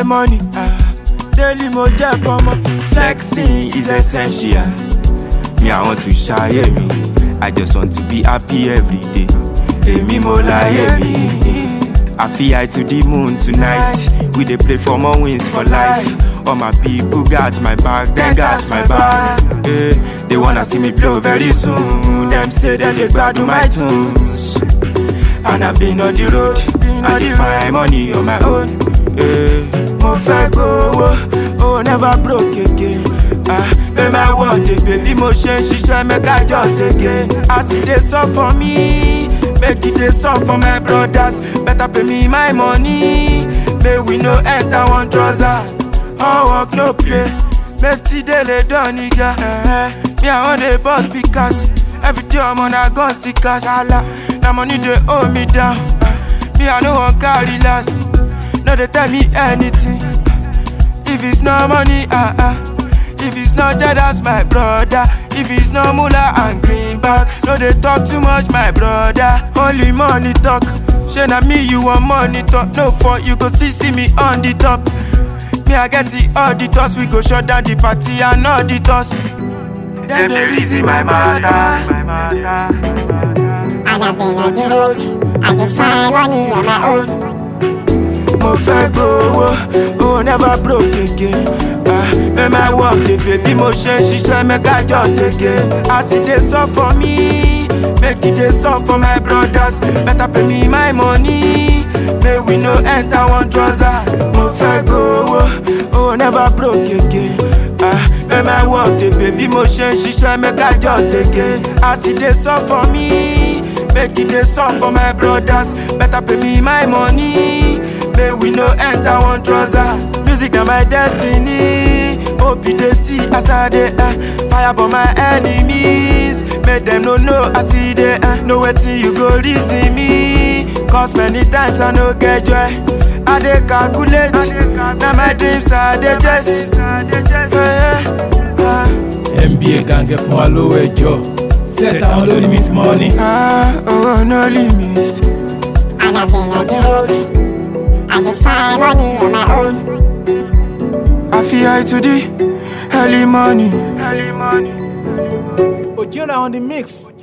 the money. Ah, daily mo jẹ́ kọ́mọ. Flexing is essential. Me, I want to share me. I just want to be happy every day. Èmi mo láyé mi. I fly high to the moon tonight. We dey play for more wins for life. All my people got my back, they got my back. Eh, they wanna see me blow very soon. Them say that they gbadun my tunes. And I've been on the road, I dey find money on my own. Eh, mo fẹ́ gbowó, oh never broke again. Ah, make my world dey baby mo ṣe ń ṣiṣẹ́ make I just dey gain. As e dey sọ for me, make e dey sọ for my brothers. Better pay me my money, make we no enter one trouser. All work no play, make today lay done nigga. Eh, me I wan dey boss speakers, every day I'm on a gun stickers. Kala, na money dey hold me down. Ah, me I no wan carry last, no dey tell me anything. If it's no money, ah ah. If it's not Jed, that's my brother. If it's no moolah and greenbacks, no they talk too much, my brother. Only money talk. Shey na me you want money talk. No for you go still see me on the top. Me I get the auditors, we go shut down the party and auditors. Them they reason my matter. And I've been on the road, I can find money on my own. mo fẹ́ gbowó owó never broke again ah make my work dey pay bí mo ṣe ń ṣiṣẹ́ make I just dey gain as e dey sọ for me make e dey sọ for my brothers better pay me my money make we no enter one trouser mo fẹ́ gbowó owó never broke again ah make my work dey pay bí mo ṣe ń ṣiṣẹ́ make I just dey gain as e dey sọ for me make e dey sọ for my brothers better pay me my money. May we no enter one trouser. Music na my destiny. Hope you dey see as I dey uh, fire for my enemies. Make them no know I see dey uh, know wetin you go reason me. Cause many times I no get joy. I dey calculate. Na my dreams I dey chase. Yeah, yeah, nba gàngẹ fún wa lówó ẹjọ set àwọn ló limit money. ah, oh no limit. And I've been on the road, I can find money on my own. I feel high to the early morning. ojira on the mix.